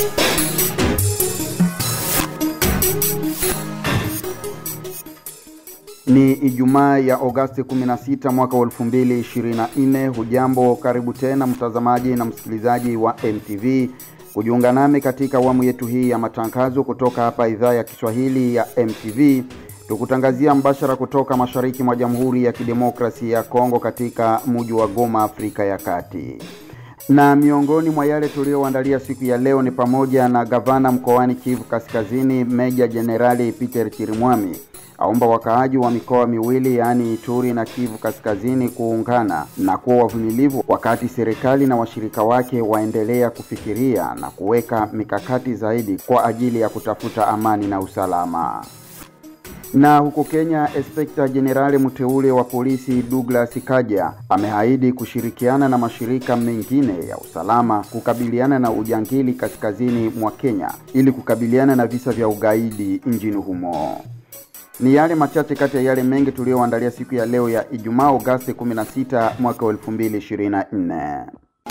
Ni Ijumaa ya Agosti 16 mwaka wa 2024. Hujambo, karibu tena mtazamaji na msikilizaji wa MTV kujiunga nami katika awamu yetu hii ya matangazo kutoka hapa idhaa ya Kiswahili ya MTV tukutangazia mbashara kutoka mashariki mwa Jamhuri ya Kidemokrasia ya Kongo katika mji wa Goma, Afrika ya Kati. Na miongoni mwa yale tuliyoandalia siku ya leo ni pamoja na gavana mkoani Kivu Kaskazini Meja Jenerali Peter Chirimwami aomba wakaaji wa mikoa miwili yaani Ituri na Kivu Kaskazini kuungana na kuwa wavumilivu wakati serikali na washirika wake waendelea kufikiria na kuweka mikakati zaidi kwa ajili ya kutafuta amani na usalama. Na huko Kenya, Inspekta Jenerali mteule wa polisi Douglas Kaja ameahidi kushirikiana na mashirika mengine ya usalama kukabiliana na ujangili kaskazini mwa Kenya ili kukabiliana na visa vya ugaidi nchini humo. Ni yale machache kati ya yale mengi tuliyoandalia siku ya leo ya Ijumaa Agosti 16 mwaka 2024.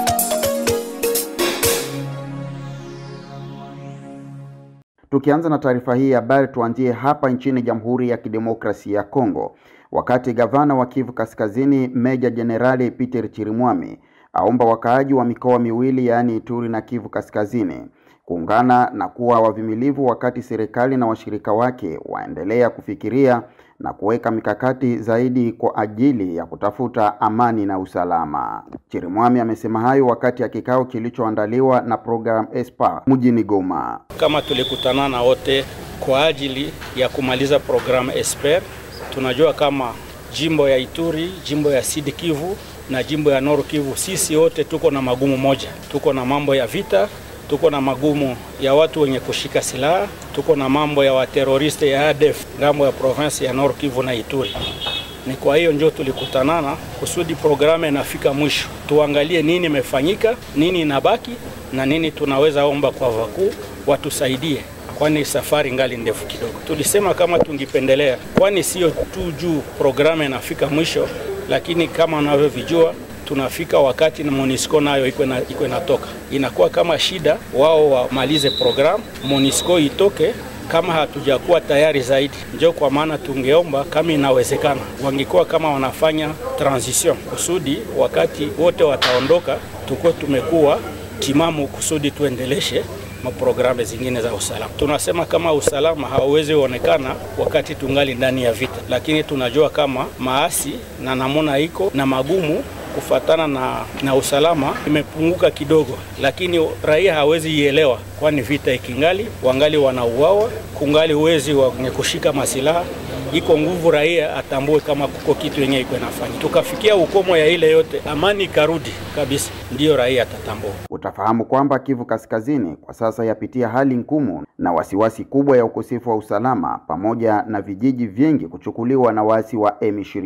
Tukianza na taarifa hii ya habari, tuanzie hapa nchini Jamhuri ya Kidemokrasia ya Kongo, wakati gavana wa Kivu Kaskazini Meja Jenerali Peter Chirimwami aomba wakaaji wa mikoa miwili yaani Ituri na Kivu Kaskazini kuungana na kuwa wavumilivu wakati serikali na washirika wake waendelea kufikiria na kuweka mikakati zaidi kwa ajili ya kutafuta amani na usalama. Chirimwami amesema hayo wakati ya kikao kilichoandaliwa na program ESPA mjini Goma. Kama tulikutana na wote kwa ajili ya kumaliza program ESPER, tunajua kama jimbo ya Ituri, jimbo ya Sud Kivu na jimbo ya Nord Kivu, sisi wote tuko na magumu moja, tuko na mambo ya vita tuko na magumu ya watu wenye kushika silaha, tuko na mambo ya wateroriste ya ADF ngambo ya province ya Nord Kivu na Ituri. Ni kwa hiyo ndio tulikutanana kusudi programu inafika mwisho, tuangalie nini imefanyika, nini inabaki na nini tunaweza omba kwa wakuu watusaidie, kwani safari ngali ndefu kidogo. Tulisema kama tungipendelea, kwani sio tu juu programu inafika mwisho, lakini kama unavyovijua tunafika wakati na Monisco nayo iko inatoka, inakuwa kama shida wao wamalize programu, Monisco itoke kama hatujakuwa tayari zaidi. Ndio kwa maana tungeomba kama inawezekana, wangekuwa kama wanafanya transition kusudi wakati wote wataondoka, tukuwe tumekuwa timamu kusudi tuendeleshe maprogramu zingine za usalama. Tunasema kama usalama hauwezi onekana wakati tungali ndani ya vita, lakini tunajua kama maasi na namuna iko na magumu kufatana na, na usalama imepunguka kidogo, lakini raia hawezi ielewa, kwani vita ikingali, wangali wanauawa, kungali uwezi wenye kushika masilaha iko nguvu, raia atambue kama kuko kitu yenye iko inafanya. Tukafikia ukomo ya ile yote, amani ikarudi kabisa, ndiyo raia atatambua. Utafahamu kwamba Kivu Kaskazini kwa sasa yapitia hali ngumu na wasiwasi kubwa ya ukosefu wa usalama pamoja na vijiji vingi kuchukuliwa na waasi wa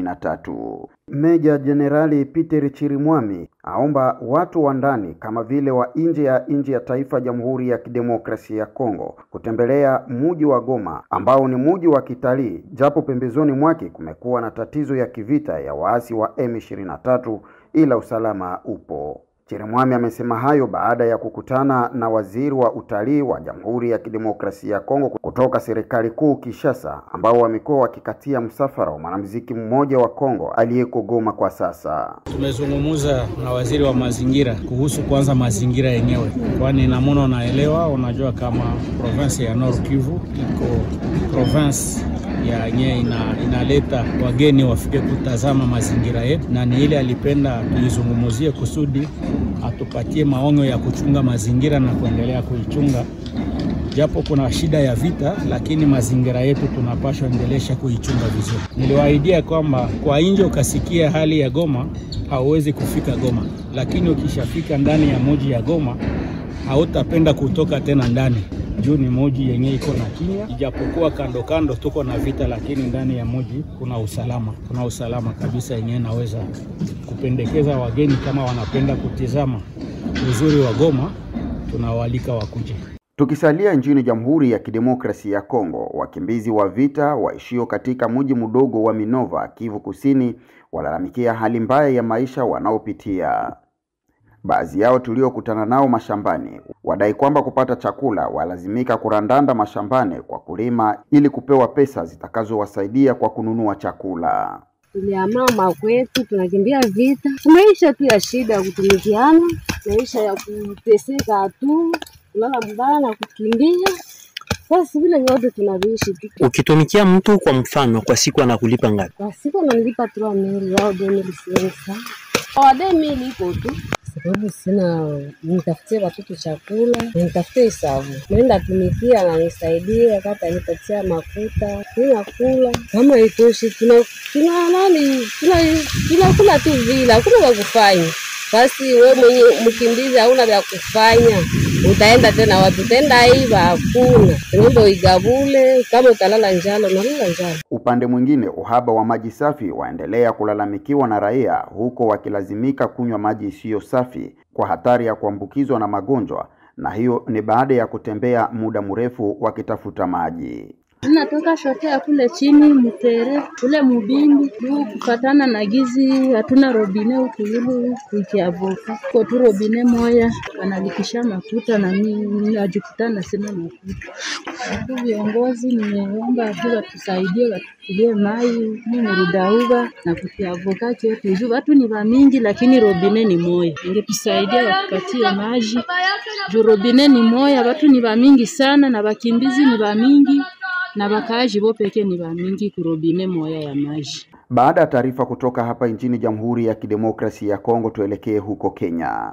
M23. Meja Jenerali Peter Chirimwami aomba watu wa ndani kama vile wa nje ya nje ya taifa Jamhuri ya Kidemokrasia ya Kongo kutembelea muji wa Goma ambao ni muji wa kitalii, japo pembezoni mwake kumekuwa na tatizo ya kivita ya waasi wa M23, ila usalama upo. Chirimwami amesema hayo baada ya kukutana na waziri wa utalii wa Jamhuri ya Kidemokrasia ya Kongo kutoka serikali kuu Kinshasa, ambao wamekuwa wakikatia msafara wa mwanamuziki mmoja wa Kongo aliyeko Goma kwa sasa. Tumezungumza na waziri wa mazingira kuhusu kwanza mazingira yenyewe, kwani namuna unaelewa, unajua kama province ya Nord Kivu iko province ya yenyewe ina, inaleta wageni wafike kutazama mazingira yetu, na ni ile alipenda tuizungumuzie kusudi atupatie maonyo ya kuchunga mazingira na kuendelea kuichunga, japo kuna shida ya vita, lakini mazingira yetu tunapaswa endelesha kuichunga vizuri. Niliwaahidia kwamba kwa nje ukasikia hali ya Goma hauwezi kufika Goma, lakini ukishafika ndani ya moji ya Goma hautapenda kutoka tena ndani juu ni moji yenye iko na kimya, ijapokuwa kando kando tuko na vita, lakini ndani ya moji kuna usalama, kuna usalama kabisa yenyewe naweza kupendekeza wageni kama wanapenda kutizama uzuri wa Goma, tunawaalika wakuje. Tukisalia nchini Jamhuri ya Kidemokrasia ya Kongo, wakimbizi wa vita waishio katika mji mdogo wa Minova, Kivu Kusini, walalamikia hali mbaya ya maisha wanaopitia. Baadhi yao tuliokutana nao mashambani wadai kwamba kupata chakula walazimika kurandanda mashambani kwa kulima ili kupewa pesa zitakazowasaidia kwa kununua chakula. Tuliamaa makwetu, tunakimbia vita, maisha tu ya shida ya kutumikiana, maisha ya kuteseka tu, kulala mbaya na kukimbia. Basi vile vyote tunaviishi tu. Ukitumikia mtu kwa mfano, kwa siku anakulipa ngapi? Kwa siku ananilipa trois mille au deux mille cinq cents. Kwa deux mille iko tu sababu sina nitafutie watoto chakula, nitafutie hesabu, naenda tumikia nanisaidia, kata nipatia makuta, ninakula. Kama itoshi, tuna tuna nani, tuna tunakula tu vile, hakuna vya kufanya. Basi we mwenye mkimbizi hauna vya kufanya, utaenda tena wapi? Utaenda iva? Hakuna, ng'ombe uigabule. Kama utalala njala, unalala njala. Upande mwingine, uhaba wa maji safi waendelea kulalamikiwa na raia, huko wakilazimika kunywa maji isiyo safi kwa hatari ya kuambukizwa na magonjwa, na hiyo ni baada ya kutembea muda mrefu wakitafuta maji. Tunatoka shotea kule chini Mtere kule Mubindi juu kufatana na gizi, hatuna robine huku yulu kuikiavoka ko tu robine moya wanalikisha makuta na mimi najikutana sina makuta. Huku viongozi nimeomba tu watusaidie watufikirie mai murudauba na kukiavoka chetu juu watu ni vamingi, lakini robine ni moya. Ingetusaidia watupatie maji juu robine ni moya, watu ni vamingi sana na wakimbizi ni vamingi na wakaaji bo peke ni bamingi kurobine moya ya maji. Baada ya taarifa kutoka hapa nchini Jamhuri ya Kidemokrasia ya Kongo, tuelekee huko Kenya.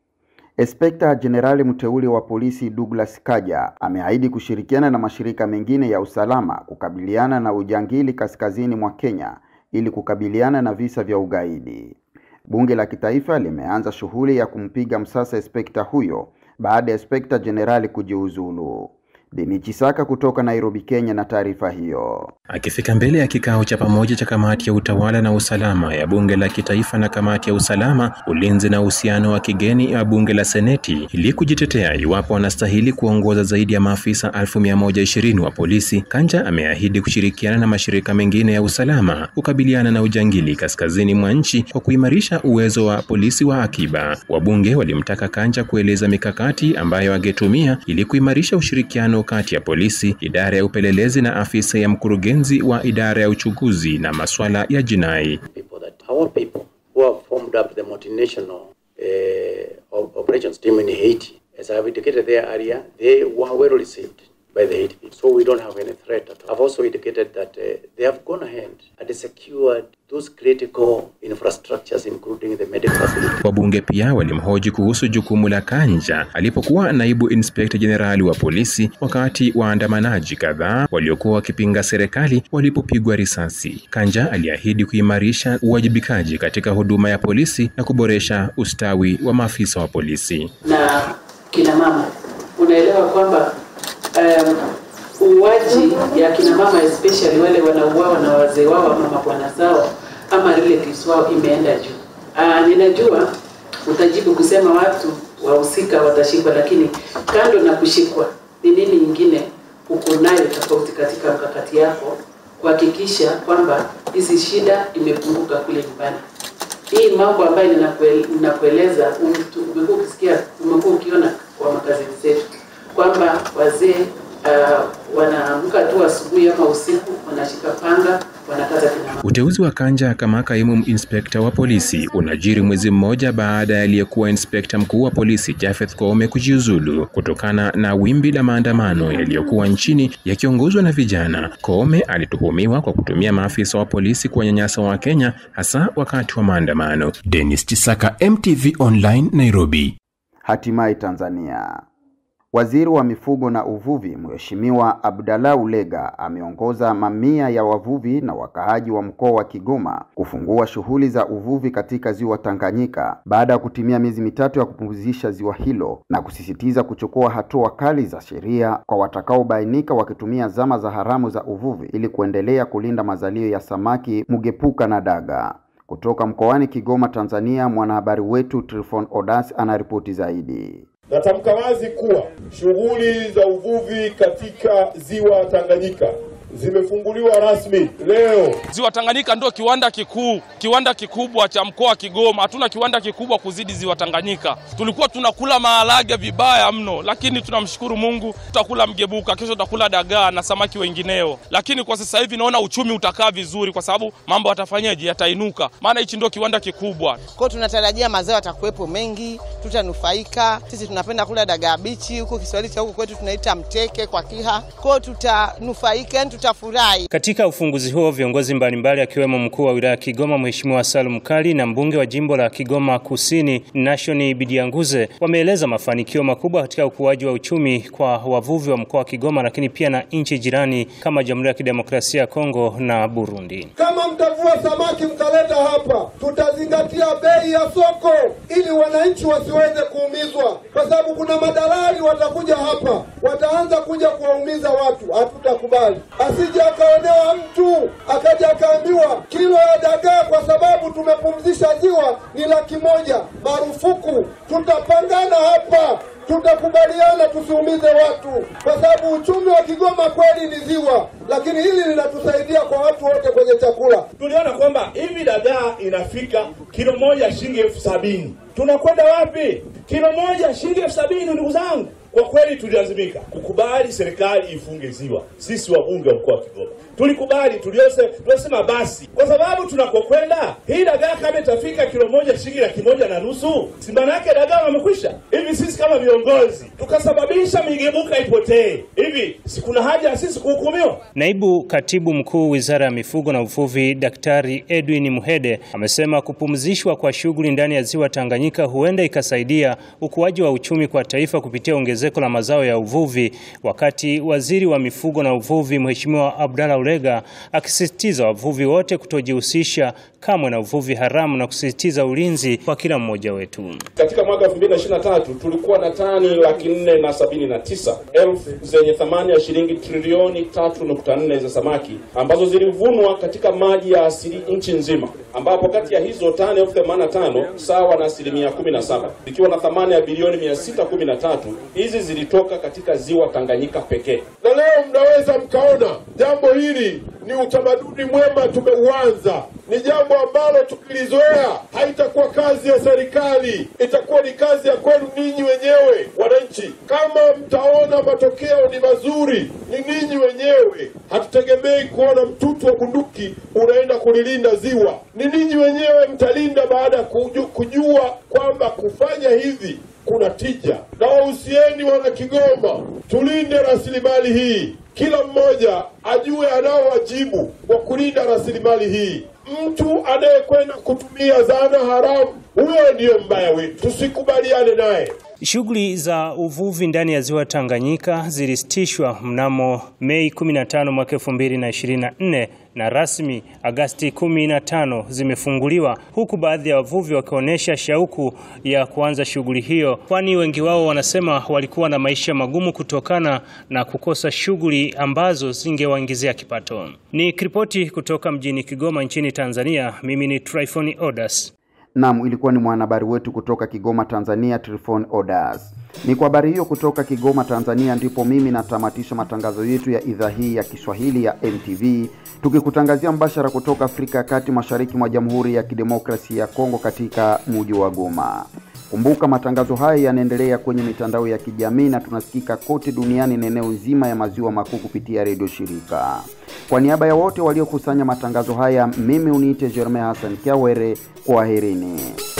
Inspekta Jenerali mteule wa polisi Douglas Kaja ameahidi kushirikiana na mashirika mengine ya usalama kukabiliana na ujangili kaskazini mwa Kenya ili kukabiliana na visa vya ugaidi. Bunge la kitaifa limeanza shughuli ya kumpiga msasa inspekta huyo baada ya inspekta jenerali kujiuzulu. Deni Chisaka kutoka Nairobi, Kenya na taarifa hiyo. Akifika mbele ya kikao cha pamoja cha kamati ya utawala na usalama ya bunge la kitaifa na kamati ya usalama, ulinzi na uhusiano wa kigeni ya bunge la seneti ili kujitetea iwapo wanastahili kuongoza zaidi ya maafisa 1120 wa polisi, Kanja ameahidi kushirikiana na mashirika mengine ya usalama kukabiliana na ujangili kaskazini mwa nchi kwa kuimarisha uwezo wa polisi wa akiba. Wabunge walimtaka Kanja kueleza mikakati ambayo angetumia ili kuimarisha ushirikiano kati ya polisi, idara ya upelelezi na afisa ya mkurugenzi wa idara ya uchunguzi na masuala ya jinai. people that our people who have formed up the multinational uh, operations team in Haiti, as I have indicated there earlier, they were well received by the Haiti people. So we don't have any threat at all. I've also indicated that uh, they have gone ahead and secured those critical infrastructures including the medical facility. Wabunge pia walimhoji kuhusu jukumu la Kanja alipokuwa naibu inspekta jenerali wa polisi wakati waandamanaji kadhaa waliokuwa wakipinga serikali walipopigwa risasi. Kanja aliahidi kuimarisha uwajibikaji katika huduma ya polisi na kuboresha ustawi wa maafisa wa polisi. na kina mama. Unaelewa kwamba um, uuaji ya kina mama especially wale wanauawa na wazee wao ama mabwana zao ama relatives wao imeenda juu. Uh, ninajua utajibu kusema watu wahusika watashikwa, lakini kando na kushikwa, ni nini ingine uko nayo tofauti katika mkakati yako kuhakikisha kwamba hizi shida imepunguka kule nyumbani? Hii mambo ambayo ninakue- ninakueleza um- umekuwa ukisikia, umekuwa ukiona kwa makazi zetu kwamba wazee uh, wanaamka tu asubuhi ama usiku, wanashika panga, wanakata kina mama. Uteuzi wa Kanja kama kaimu inspekta wa polisi unajiri mwezi mmoja baada ya aliyekuwa inspekta mkuu wa polisi Japheth Koome kujiuzulu kutokana na wimbi la maandamano yaliyokuwa nchini yakiongozwa na vijana. Koome alituhumiwa kwa kutumia maafisa wa polisi kuwanyanyasa Wakenya hasa wakati wa maandamano. Dennis Chisaka, MTV Online, Nairobi. Hatimaye Tanzania. Waziri wa mifugo na uvuvi Mheshimiwa Abdallah Ulega ameongoza mamia ya wavuvi na wakaaji wa mkoa wa Kigoma kufungua shughuli za uvuvi katika ziwa Tanganyika baada ya kutimia miezi mitatu ya kupumzisha ziwa hilo na kusisitiza kuchukua hatua kali za sheria kwa watakaobainika wakitumia zama za haramu za uvuvi ili kuendelea kulinda mazalio ya samaki, mugepuka na daga. Kutoka mkoani Kigoma, Tanzania, mwanahabari wetu Trifon Odas anaripoti zaidi. Natamka wazi kuwa shughuli za uvuvi katika ziwa Tanganyika zimefunguliwa rasmi leo. Ziwa Tanganyika ndio kiwanda kikuu, kiwanda kikubwa cha mkoa wa Kigoma. Hatuna kiwanda kikubwa kuzidi Ziwa Tanganyika. Tulikuwa tunakula maharage vibaya mno, lakini tunamshukuru Mungu, tutakula mgebuka, kesho tutakula dagaa na samaki wengineo. Lakini kwa sasa hivi naona uchumi utakaa vizuri, kwa sababu mambo yatafanyaje, yatainuka, maana hichi ndio kiwanda kikubwa. Kwa hiyo tunatarajia mazao yatakuwepo mengi, tutanufaika. Sisi tunapenda kula dagaa bichi, huko Kiswahili cha huko kwetu tunaita mteke kwa Kiha. Kwa hiyo tutanufaika, yani tutafurahi. Katika ufunguzi huo viongozi mbalimbali akiwemo mkuu wa wilaya ya Kigoma Mheshimiwa Salum Kali na mbunge wa jimbo la Kigoma Kusini Nashoni Bidianguze wameeleza mafanikio makubwa katika ukuaji wa uchumi kwa wavuvi wa mkoa wa Kigoma, lakini pia na nchi jirani kama Jamhuri ya Kidemokrasia ya Kongo na Burundi. Kama mtavua samaki mkaleta hapa, tutazingatia bei ya soko ili wananchi wasiweze kuumizwa, kwa sababu kuna madalali watakuja hapa, wataanza kuja kuwaumiza watu. Hatutakubali, asije akaonewa mtu akaja akaambiwa kilo ya dagaa kwa sababu tumepumzisha ziwa ni laki moja. Marufuku, tutapangana hapa tutakubaliana tusiumize watu, kwa sababu uchumi wa Kigoma kweli ni ziwa, lakini hili linatusaidia kwa watu wote kwenye chakula. Tuliona kwamba hivi dagaa inafika kilo moja shilingi elfu sabini tunakwenda wapi? Kilo moja shilingi elfu sabini ndugu zangu. Kwa kweli tulilazimika kukubali serikali ifunge ziwa. Sisi wabunge wa mkoa wa Kigoma tulikubali, tuliose tulisema basi, kwa sababu tunakokwenda hii dagaa kama itafika kilo moja shilingi laki moja na nusu, si maana yake dagaa wamekwisha. Hivi sisi kama viongozi tukasababisha migebuka ipotee, hivi si kuna haja ya sisi kuhukumiwa? Naibu katibu mkuu wizara ya mifugo na uvuvi Daktari Edwin Muhede amesema kupumzishwa kwa shughuli ndani ya ziwa Tanganyika huenda ikasaidia ukuaji wa uchumi kwa taifa kupitia ongezeko la mazao ya uvuvi, wakati waziri wa mifugo na uvuvi Mheshimiwa Abdalla Ulega akisisitiza wavuvi wote kutojihusisha kamwe na uvuvi haramu na kusisitiza ulinzi kwa kila mmoja wetu. Katika mwaka 2023 tulikuwa na tani laki nne na sabini na tisa elfu zenye thamani ya shilingi trilioni 3.4 za samaki ambazo zilivunwa katika maji ya asili nchi nzima, ambapo kati ya hizo tani elfu themanini na tano sawa na asilimia 17 zikiwa na thamani ya bilioni 613 hizi zilitoka katika ziwa Tanganyika pekee. Na leo mnaweza mkaona jambo hili ni utamaduni mwema tumeuanza, ni jambo ambalo tukilizoea haitakuwa kazi ya serikali, itakuwa ni kazi ya kwenu ninyi wenyewe wananchi. Kama mtaona matokeo ni mazuri, ni ninyi wenyewe. Hatutegemei kuona mtutu wa bunduki unaenda kulilinda ziwa, ni ninyi wenyewe mtalinda baada ya kuju- kujua kwamba kufanya hivi kuna tija. Na wahusieni wana Kigoma, tulinde rasilimali hii, kila mmoja ajue anao wajibu wa kulinda rasilimali hii. Mtu anayekwenda kutumia zana haramu, huyo ndiyo mbaya wetu, tusikubaliane naye. Shughuli za uvuvi ndani ya ziwa Tanganyika zilisitishwa mnamo Mei 15 mwaka 2024 na rasmi Agasti 15 zimefunguliwa, huku baadhi ya wavuvi wakionyesha shauku ya kuanza shughuli hiyo, kwani wengi wao wanasema walikuwa na maisha magumu kutokana na kukosa shughuli ambazo zingewaingizia kipato. Ni kiripoti kutoka mjini Kigoma nchini Tanzania. Mimi ni Tryphon Odas. Naam, ilikuwa ni mwanahabari wetu kutoka Kigoma, Tanzania, Trifon Odas. Ni kwa habari hiyo kutoka Kigoma, Tanzania, ndipo mimi natamatisha matangazo yetu ya idhaa hii ya Kiswahili ya MTV, tukikutangazia mbashara kutoka Afrika ya Kati, mashariki mwa Jamhuri ya Kidemokrasia ya Kongo, katika mji wa Goma. Kumbuka matangazo haya yanaendelea kwenye mitandao ya kijamii na tunasikika kote duniani na eneo nzima ya maziwa makuu kupitia redio shirika. Kwa niaba ya wote waliokusanya matangazo haya, mimi uniite Jerome Hassan Kiawere, kwaherini.